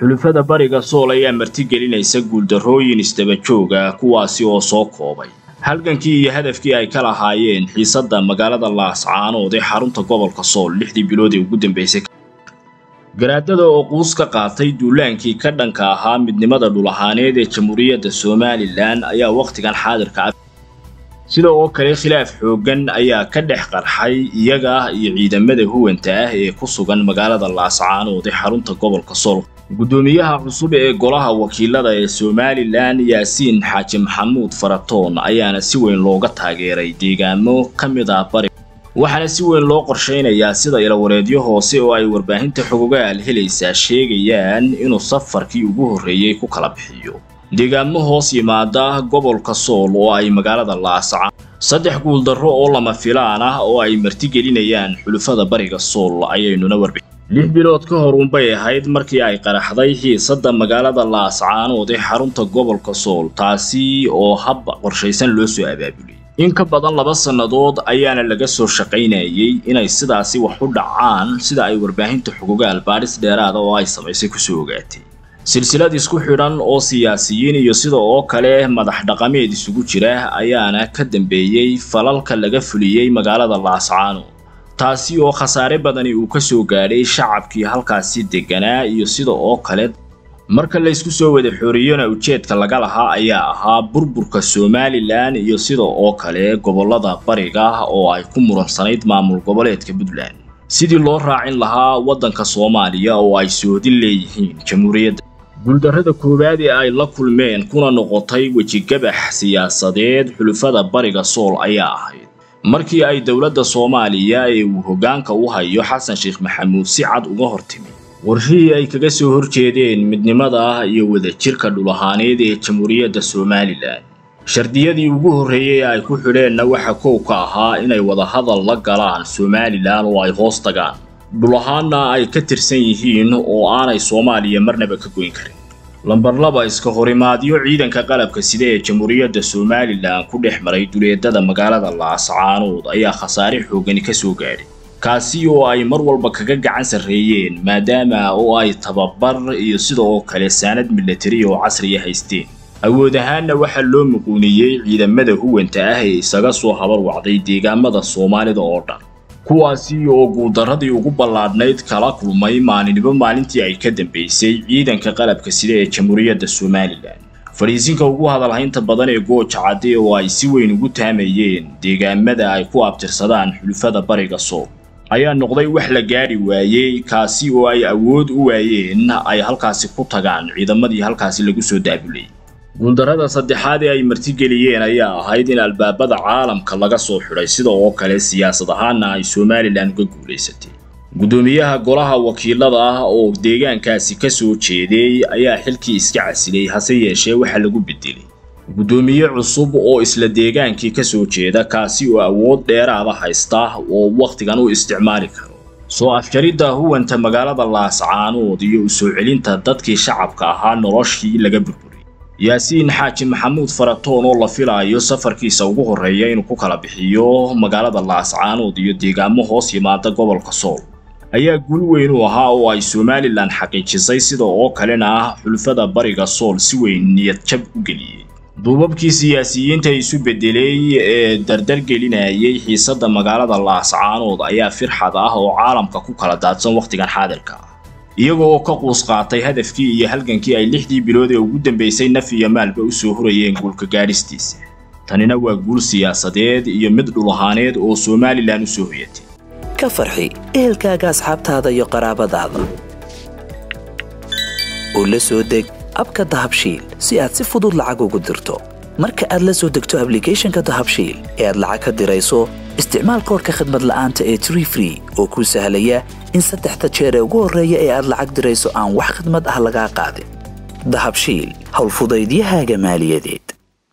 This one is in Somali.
xulufada bariga sool ayaa martigelinaysa guuldarrooyin isdabajooga kuwaasi oo soo koobay halgankii iyo hadafkii ay ka lahaayeen xiisadda magaalada laascaanood ee xarunta gobolka sool lixdii bilood ee ugu dambeysay garaadada oo quus ka qaatay duulaankii ka dhanka ahaa midnimada dhul ahaaneed ee jamhuuriyadda somalilan ayaa wakhtigan xaadirka ah sida oo kale khilaaf xooggan ayaa ka dhex qarxay iyaga iyo ciidamada huwanta ah ee ku sugan magaalada laascaanood ee xarunta gobolka sool guddoomiyaha cusub ee golaha wakiilada ee somalilan yaasiin xaaji maxamuud faratoon ayaana si weyn looga taageeray deegaamo ka mid ah bari waxaana si weyn loo qorshaynayaa sida ilawareedyo hoose oo ay warbaahinta xogogaal helaysaa sheegayaan inuu safarkii ugu horreeyey ku kala bixiyo deegaamo hoos yimaada gobolka sool oo ay magaalada laascaan saddex guuldarro oo lama filaan ah oo ay martigelinayaan xulufada bariga sool ayaynuna warbixin lix bilood ka hor unbay ahayd markii ay qaraxday xiisadda magaalada laascaanood ee xarunta gobolka sool taasi oo hab qorshaysan loo soo abaabuliyey in ka badan laba sannadood ayaana laga soo shaqaynayay inay sidaasi wax u dhacaan sida ay warbaahinta xogogaal baadhis dheeraada oo ay samaysay kusoo ogaatay silsilad isku xidhan oo siyaasiyiin iyo sida oo kale madax dhaqameed isugu jira ayaana ka dambeeyey falalka laga fuliyey magaalada laascaanood taasi oo khasaare badani uu ka soo gaadhay shacabkii halkaasi degganaa iyo sida oo kale marka laysku soo wada xooriyona ujeedka laga lahaa ayaa ahaa burburka somalilan iyo sida oo kale gobollada bariga oo ay ku muransanayd maamul goboleedka puntland sidii loo raacin lahaa waddanka soomaaliya oo ay soodin leeyihiin jamhuuriyadda guuldarrada koowaad ee ay la kulmeen kuna noqotay wejigabax siyaasadeed xulufada bariga sool ayaa ahayd markii ay dowladda soomaaliya ee uu hoggaanka u hayo xasan sheekh maxamuud si cad uga hortimi warshihii ay kaga soo horjeedeen midnimada iyo wadajirka dhul ahaaneed ee jamhuuriyadda somalilan shardiyadii ugu horreeyey ee ay ku xidheenna waxa kow ka ahaa inay wadahadal la galaan somalilan oo ay hoos tagaan dhul ahaanna ay ka tirsan yihiin oo aanay soomaaliya marnaba ka goyn karin lambar laba iska horimaadyo ciidanka qalabka sida ee jamhuuriyadda somalilan ku dhex maray duleedada magaalada laascaanood ayaa khasaare xoogani ka soo gaadhay kaasi oo ay mar walba kaga gacan sarreeyeen maadaama oo ay tababar iyo sida oo kale saanad milatari oo casriya haysteen awood ahaanna waxaa loo muquuniyey ciidamada huwanta ah ee isaga soo habar wacday deegaamada soomaalida oo dhan kuwaasi oo guuldarradii ugu ballaadhnayd kala kulmay maalinimo maalintii ay ka dambaysay ciidanka qalabka sida ee jamhuuriyadda somalilan fadhiisinka ugu hadalhaynta badan ee gooja cadde oo ay si weyn ugu taamayeen deegaamada ay ku abtirsadaan xulufada bariga sool ayaa noqday wax la gaadhi waayey kaasi oo ay awood u waayeen ay halkaasi ku tagaan ciidamadii halkaasi lagu soo daabulay guuldarrada saddexaad ee ay martigeliyeen ayaa ahayd in albaabada caalamka laga soo xidhay sida oo kale siyaasad ahaanna ay somalilan uga guulaysatay guddoomiyaha golaha wakiilada ah oo deegaankaasi ka soo jeeday ayaa xilkii iska casilay hase yeeshee waxa lagu bedelay guddoomiye cusub oo isla deegaankii ka soo jeeda kaasi oo awood dheeraada haysta oo wakhtigan u isticmaali karo soo afjaridda huwanta magaalada laascaanood iyo u soo celinta dadkii shacabka ahaa noloshii laga burburiyey yaasiin xaaji maxamuud faratoon oo la filaayo safarkiisa ugu horreeya inuu ku kala bixiyo magaalada laascaanood iyo deegaamo hoos yimaada gobolka sool ayaa guul weyn u ahaa oo ay somalilan xaqiijisay sida oo kalena xulufada bariga sool si weyn niyad jab u geliyey duubabkii siyaasiyiinta isu bedelay ee dardargelinayay xiisadda magaalada laascaanood ayaa firxad ah oo caalamka ku kala daadsan wakhtigan xaadirka ah iyaga oo ka quus qaatay hadafkii iyo halgankii ay lixdii bilood ee ugu dambaysay naf iyo maalba u soo hurayeen guulka gaadhistiisa tanina waa guul siyaasadeed iyo mid dhul ahaaneed oo somalilan u soo hoyatay ka farxi ehelkaaga asxaabtaada iyo qaraabadaada oo la soo deg abka dahabshiil si aad si fudud lacag ugu dirto marka aad la soo degto ablicathonka dahabshiil ee aad lacag ka dirayso isticmaal koorka khadmad la'aanta ee tree free oo kuu sahlaya in saddexda jeer ee ugu horreeya ee aad lacag dirayso aan wax khadmad ah lagaa qaadin dahabshiil howlfudaydiyahaaga maaliyadeed